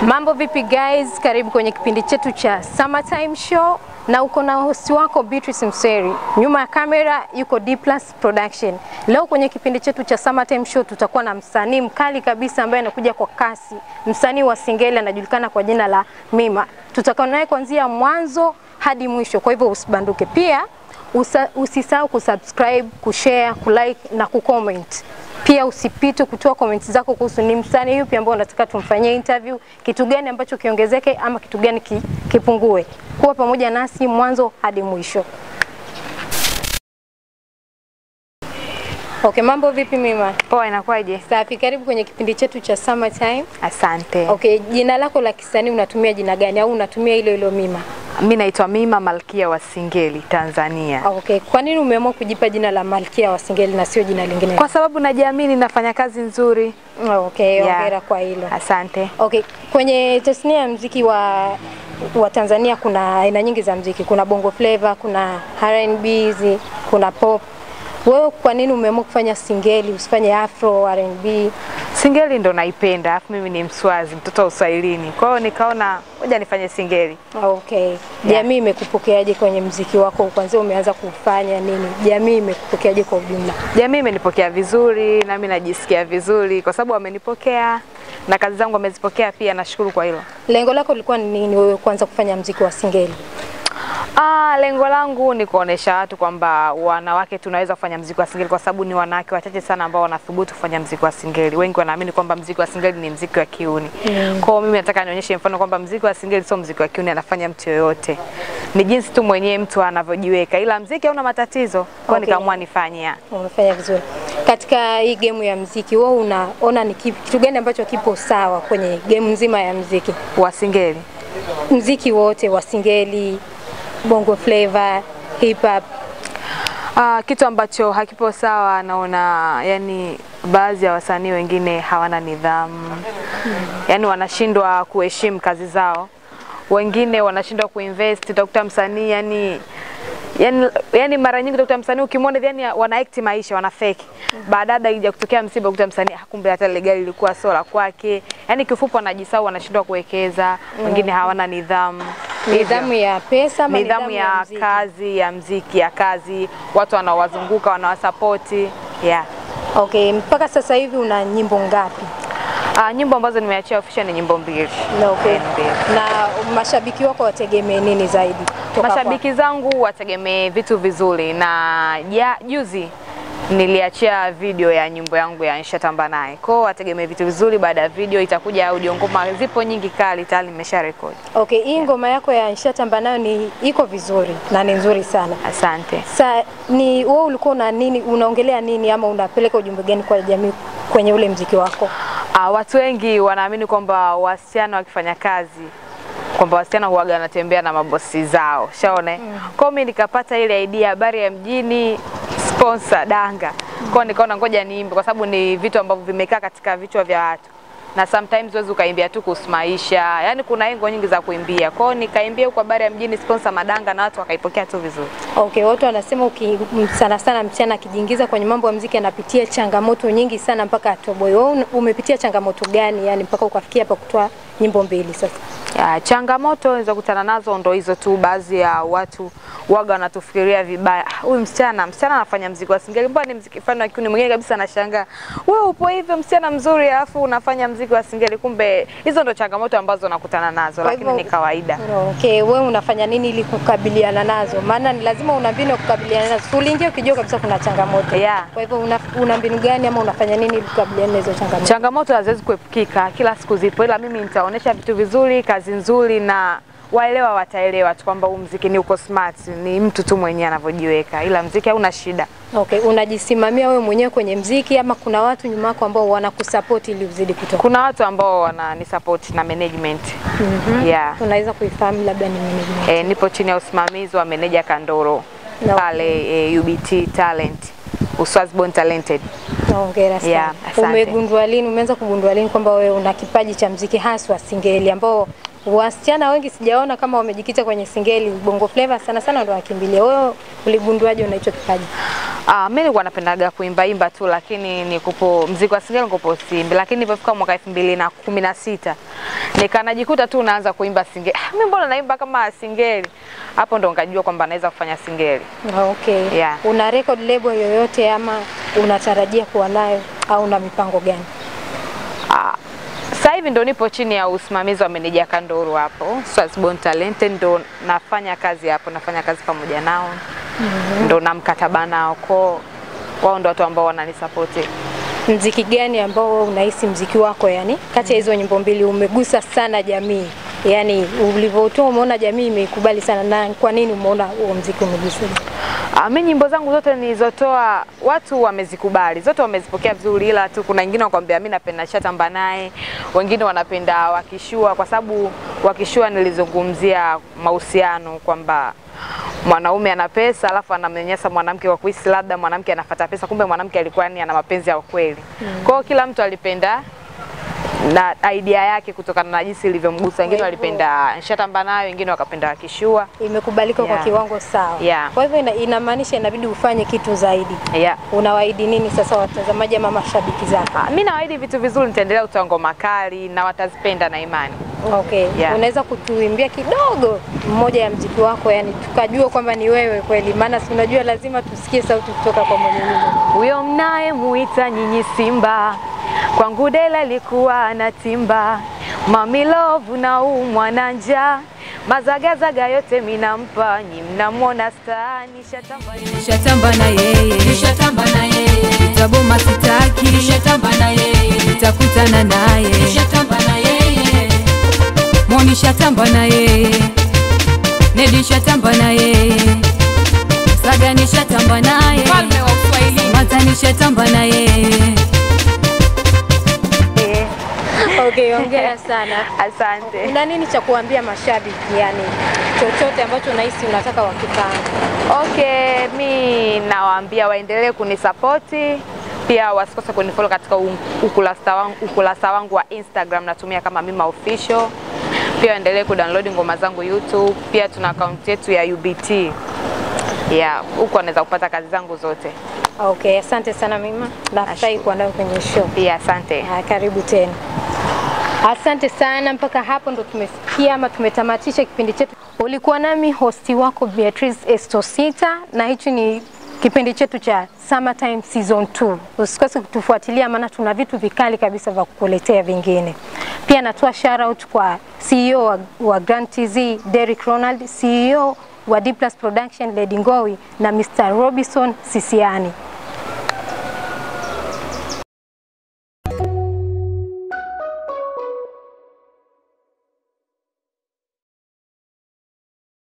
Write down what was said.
Mambo vipi guys, karibu kwenye kipindi chetu cha Summertime Show na uko na host wako Beatrice Mseri. Nyuma ya kamera yuko D Plus Production. Leo kwenye kipindi chetu cha Summertime Show tutakuwa na msanii mkali kabisa ambaye anakuja kwa kasi, msanii wa Singeli anajulikana kwa jina la Mima. Tutakuwa naye kuanzia mwanzo hadi mwisho, kwa hivyo usibanduke. Pia usa, usisahau kusubscribe, kushare, kulike na kucomment. Pia usipite kutoa comments zako kuhusu ni msanii yupi ambao unataka tumfanyie interview, kitu gani ambacho kiongezeke ama kitu gani ki, kipungue. Kuwa pamoja nasi mwanzo hadi mwisho. Okay, mambo vipi Mima? Poa, inakuwaje? Safi, karibu kwenye kipindi chetu cha Summertime. Asante. Okay, jina lako la kisanii unatumia jina gani au unatumia hilo hilo Mima? Mi naitwa Mima Malkia wa Singeli, Tanzania. Okay, kwa nini umeamua kujipa jina la Malkia wa Singeli na sio jina lingine? Kwa sababu najiamini, nafanya kazi nzuri. Okay, Yeah. hongera kwa hilo. Asante. Okay, kwenye tasnia ya mziki wa wa Tanzania kuna aina nyingi za mziki. Kuna bongo flava, kuna R&B, zi- kuna pop. Wewe kwa nini umeamua kufanya singeli, usifanye afro R&B? Singeli ndo naipenda, alafu mimi ni Mswazi, mtoto wa Uswahilini. Kwa hiyo nikaona ngoja nifanye singeli. Okay. Jamii imekupokeaje kwenye mziki wako kwanza umeanza kufanya nini? Jamii imekupokeaje kwa ujumla? Jamii imenipokea vizuri, nami najisikia vizuri kwa sababu wamenipokea na kazi zangu wamezipokea pia, nashukuru kwa hilo. Lengo lako lilikuwa ni nini wewe kwanza kufanya mziki wa singeli? Ah, lengo langu ni kuonesha watu kwamba wanawake tunaweza kufanya mziki wa singeli kwa sababu ni wanawake wachache sana ambao wanathubutu kufanya mziki wa singeli. Wengi wanaamini kwamba mziki wa singeli ni mziki wa kiuni. Mm. Kwa hiyo mimi nataka nionyeshe mfano kwamba mziki wa singeli sio mziki wa kiuni, anafanya mtu yoyote. Ni jinsi tu mwenyewe mtu anavyojiweka, ila mziki hauna matatizo. Kwa hiyo Okay. nikaamua nifanye. ya. Umefanya vizuri. Katika hii game ya mziki, wewe unaona ni kipi- kitu gani ambacho kipo sawa kwenye game nzima ya mziki? Wa singeli. Mziki wote wa singeli, bongo flava, hip hop. Ah, kitu ambacho hakipo sawa naona yani baadhi ya wasanii wengine hawana nidhamu. Yaani wanashindwa kuheshimu kazi zao. Wengine wanashindwa kuinvest, utakuta msanii yani yani, yani mara nyingi utakuta msanii ukimwona yani wana act maisha, wana fake. Baadaye ija kutokea msiba utakuta msanii "Ah, kumbe hata ile gari lilikuwa sio la kwake. Yani kifupi wanajisahau, wanashindwa kuwekeza, wengine hawana nidhamu. Nidhamu ya pesa ama nidhamu ya mziki? kazi ya mziki ya kazi, watu wanaowazunguka wanawasapoti. Yeah. Okay, mpaka sasa hivi una nyimbo ngapi? Uh, nyimbo ambazo nimeachia official ni nyimbo mbili. Na okay. Mbili. Na mashabiki wako wategemee nini zaidi? kutoka Mashabiki zangu wategemee vitu vizuri, na ja, juzi niliachia video ya nyimbo yangu ya Nishatamba naye. Kwa hiyo wategemee vitu vizuri. Baada ya video itakuja audio, ngoma zipo nyingi kali tayari nimesha rekodi. kwako? Okay, hii ngoma yako ya Nishatamba nayo ni iko vizuri na ni nzuri sana. Asante. Sa ni wewe ulikuwa una nini, unaongelea nini ama unapeleka ujumbe gani kwa jamii kwenye ule mziki wako? Uh, watu wengi wanaamini kwamba wasichana wakifanya kazi kwamba wasichana huwaga wanatembea na mabosi zao, shaona mm. Kwa hiyo mimi nikapata ile idea habari ya mjini sponsor danga, kwa hiyo nikaona ngoja niimbe, kwa sababu ni vitu ambavyo vimekaa katika vichwa vya watu na sometimes huwezi ukaimbia tu kuhusu maisha, yani kuna engo nyingi za kuimbia. Kwa hiyo nikaimbia huko habari ya mjini sponsor madanga, na watu wakaipokea tu vizuri. Okay, watu wanasema uki, m- sana sana msichana akijiingiza kwenye mambo ya mziki anapitia changamoto nyingi sana mpaka atoboe. Wewe un- umepitia changamoto gani yani mpaka ukafikia hapa kutoa nyimbo mbili sasa? Ya, changamoto nilizokutana nazo ndo hizo tu. Baadhi ya watu waga wanatufikiria vibaya, "Ah, huyu msichana msichana anafanya mziki wa singeli, mbona ni mziki fulani wa kiuni? Mwingine kabisa anashangaa, wewe upo hivyo msichana mzuri, alafu unafanya mziki wa singeli. Kumbe hizo ndo changamoto ambazo nakutana nazo, Kwa lakini hivyo- ni kawaida. Okay, wewe unafanya nini ili kukabiliana nazo? Maana ni lazima una mbinu ya kukabiliana nazo. Si uliingia ukijua kabisa kuna changamoto. Yeah. Kwa hivyo una, una mbinu gani ama unafanya nini ili kukabiliana na hizo changamoto? Changamoto haziwezi kuepukika, kila siku zipo, ila mimi nitaonyesha vitu vizuri, kazi nzuri, na waelewa wataelewa tu kwamba huu mziki ni uko smart, ni mtu tu mwenyewe anavyojiweka, ila mziki hauna shida. Okay, unajisimamia wewe mwenyewe kwenye mziki ama kuna watu nyuma yako ambao wanakusupport ili uzidi kutoka? Kuna watu ambao wanani support na management. Mhm. Yeah. Unaweza kuifahamu labda ni management. E, nipo chini ya usimamizi wa meneja Kandoro No. pale e, UBT Talent Uswazibon Talented. Hongera sana. Yeah, asante. Umegundua lini, umeanza kugundua lini kwamba wewe una kipaji cha mziki haswa singeli ambao wasichana wengi sijaona kama wamejikita kwenye singeli, bongo flava sana sana ndo wakimbilia. Wewe uligunduaje una hicho kipaji? Ah, mimi nilikuwa napendaga kuimba imba tu lakini nikupo mziki wa singeli nikupo simbi, lakini nilipofika mwaka elfu mbili na kumi na sita nikanajikuta tu naanza kuimba singeli. Ah, mimi mbona naimba kama singeli? Hapo ndo nikajua kwamba naweza kufanya singeli. Okay. Yeah. Una record label yoyote ama unatarajia kuwa nayo au una mipango gani? Ah, sasa hivi ndo nipo chini ya usimamizi wa meneja Kandoro hapo Swazborn Talented, ndo nafanya kazi hapo, nafanya kazi pamoja nao ndo na mkataba nao ko wao ndo watu ambao wananisapoti. Mziki gani ambao wewe unahisi mziki wako yani kati ya hizo nyimbo mbili umegusa sana jamii? Yaani ulivyotoa umeona jamii imeikubali sana na kwa nini umeona huo mziki umegusa? Ah, mi nyimbo zangu zote nilizotoa watu wamezikubali, zote wamezipokea vizuri, ila tu kuna wengine wakwambia mi napenda Shatamba naye, wengine wanapenda Wakishua kwa sababu Wakishua nilizungumzia mahusiano kwamba mwanaume ana pesa alafu anamnyanyasa mwanamke kwa kuhisi labda mwanamke anafuata pesa, kumbe mwanamke alikuwa ni ana mapenzi ya kweli. Kwa hiyo kila mtu alipenda na idea yake kutokana na jinsi ilivyomgusa. Wengine Kwa hivyo- walipenda Shatamba nayo, wengine wakapenda Wakishua. Imekubalika kwa Yeah. kiwango sawa. Yeah. Kwa hivyo ina, inamaanisha inabidi ufanye kitu zaidi. Yeah. Unawaahidi nini sasa watazamaji ama mashabiki zako? Ah, mi nawaahidi vitu vizuri, nitaendelea kutoa ngoma kali na watazipenda na imani. Okay. Yeah. Unaweza kutuimbia kidogo mmoja ya mziki wako yani tukajua kwamba ni wewe kweli, maana si unajua lazima tusikie sauti kutoka kwa mwenye nyimbo. Huyo mnaye muita nyinyi Simba, kwangu Dela alikuwa anatimba, mamilovu na umwa na njaa, mazagazaga yote minampa, nyi mnamwona staa, nishatamba Nishatamba na yeye, nishatamba na yeye, nitaboma sitaki, nishatamba na yeye, nitakutana naye, nishatamba na yeye, Moni shatamba na yeye, Nedi shatamba na yeye, Saga nishatamba naye, Mfalme wa Uswahili. Mata nishatamba na yeye. Eh, Okay, hongera sana. Asante. Una nini cha kuambia mashabiki yani chochote ambacho unahisi unataka wakifahamu? Okay, mi nawaambia waendelee kunisapoti pia wasikose kunifollow katika u- ukurasa wangu, ukurasa wangu wa Instagram natumia kama Mima Official. Pia waendelee kudownload ngoma zangu YouTube. Pia tuna akaunti yetu ya UBT. Yeah, huko wanaweza kupata kazi zangu zote. Okay, asante sana Mima. Nafurahi kuwa nawe kwenye show. Pia asante. Haya, karibu tena. Asante sana, mpaka hapo ndo tumefikia ama tumetamatisha kipindi chetu. Ulikuwa nami hosti wako Beatrice Estosita, na hichi ni kipindi chetu cha Summertime Season 2. Usikose kutufuatilia, maana tuna vitu vikali kabisa vya kukuletea vingine. Pia natoa shout out kwa CEO wa, wa Grand TZ Derrick Ronald, CEO wa D Plus Production Lady Ngowi na Mr. Robinson Sisiani.